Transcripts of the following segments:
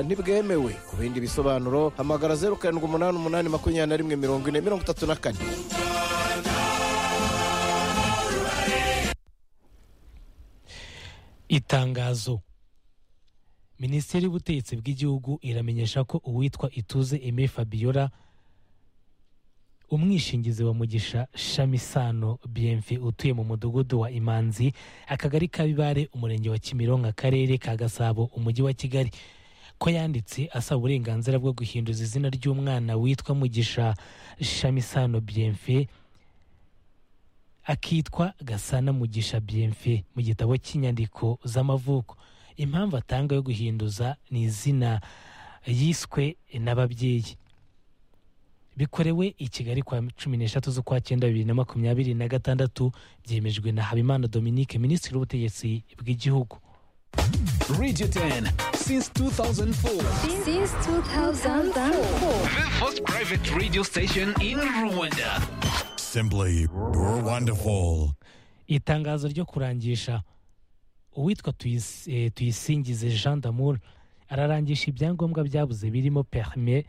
ntibwemewe ku bindi bisobanuro hamagara zeru karindwi umunani umunani makumyabiri na rimwe mirongo ine mirongo itatu na kane itangazo minisiteri y'ubutegetsi bw'igihugu iramenyesha ko uwitwa ituze eme fabiola umwishingizi wa mugisha shamisano bienve utuye mu mudugudu wa imanzi akagari ka bibare umurenge wa kimironko akarere ka gasabo umujyi wa kigali ko yanditse asaba uburenganzira bwo guhinduza izina ry'umwana witwa mugisha shamisano bienve akitwa gasana mugisha bienve mu gitabo cy'inyandiko z'amavuko impamvu atanga yo guhinduza ni izina yiswe n'ababyeyi bikorewe i kigali kwa cumi n'eshatu z'ukwa cyenda bibiri na makumyabiri na gatandatu byemejwe na habimana dominique minisitiri w'ubutegetsi bw'igihugu Radio 10 since 2004. Since 2004. The first private radio station in Rwanda. Simply, you're wonderful. itangazo ryo kurangisha uwitwa Tuyis- eh, tuyisingize jean damour ararangisha ibyangombwa byabuze birimo perme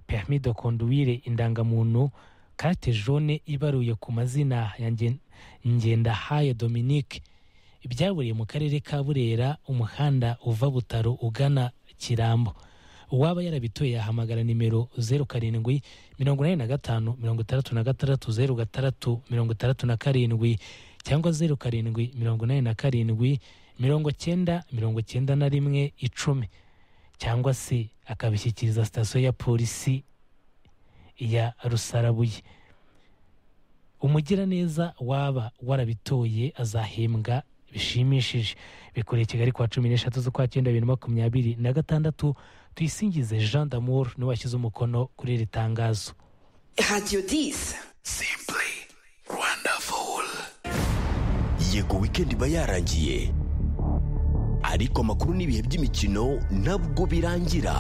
permi de conduire indangamuntu kate jone ibaruye ku mazina ya Ngen- ngendahayo dominique byaburiye mu karere ka burera umuhanda uva butaro ugana kirambo uwaba yarabitoye yahamagara nimero zeru karindwi mirongo inani na gatanu mirongo itandatu na gatandatu zeru gatandatu mirongo itandatu na karindwi cyangwa zeru karindwi mirongo inani na karindwi mirongo cyenda mirongo cyenda na rimwe icumi cyangwa se akabishyikiriza sitasiyo ya polisi ya rusarabuye umugiraneza waba warabitoye azahembwa bishimishije bikoreye kigali kwa cumi n'eshatu z'ukwa cyenda bibiri na makumyabiri na gatandatu tuyisingize jean damour niwe washyize umukono kuri iri tangazo Radio 10. Simply wonderful. yego wikendi iba yarangiye ariko amakuru n'ibihe by'imikino nabwo birangira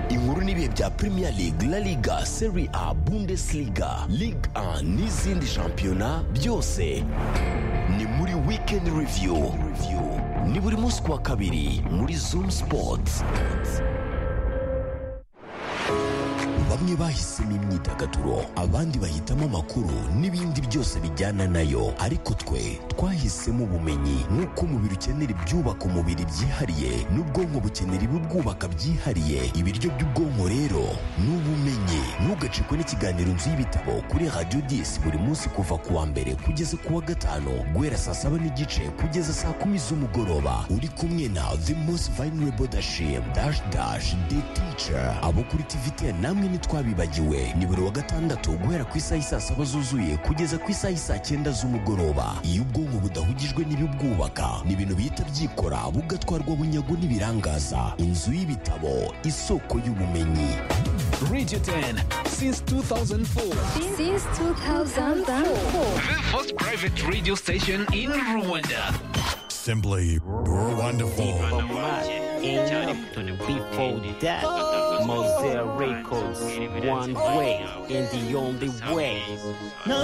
inkuru n'ibihe bya premier league la liga serie a bundesliga ligue 1 n'izindi shampiyona byose ni muri weekend review ni buri munsi ku wa kabiri muri zoom sports bamwe bahisemo imyidagaduro abandi bahitamo amakuru n'ibindi byose bijyana nayo ariko twe twahisemo ubumenyi nk'uko umubiri ukenera ibyubaka umubiri byihariye n'ubwonko bukenera ibibwubaka byihariye ibiryo by'ubwonko rero ni ubumenyi ntugacikwe n'ikiganiro inzu y'ibitabo kuri radiyo disi buri munsi kuva ku wa mbere kugeza ku wa gatanu guhera saa saba n'igice kugeza saa kumi z'umugoroba uri kumwe na the most vulnerable dashim dash dash the teacher abo kuri tvt namwe ntitwabibagiwe ni buri wa gatandatu guhera ku isaha isaa saba zuzuye kugeza ku isaha isaa cyenda z'umugoroba iyo ubwonko budahugijwe n'ibibwubaka ni ibintu bihita byikora bugatwarwa bunyago n'ibirangaza inzu y'ibitabo isoko y'ubumenyi Radio 10 since 2004. Since 2004. The first private radio station in Rwanda. Simply, you're wonderful. Before that, Mosaic Records, one way and the only way.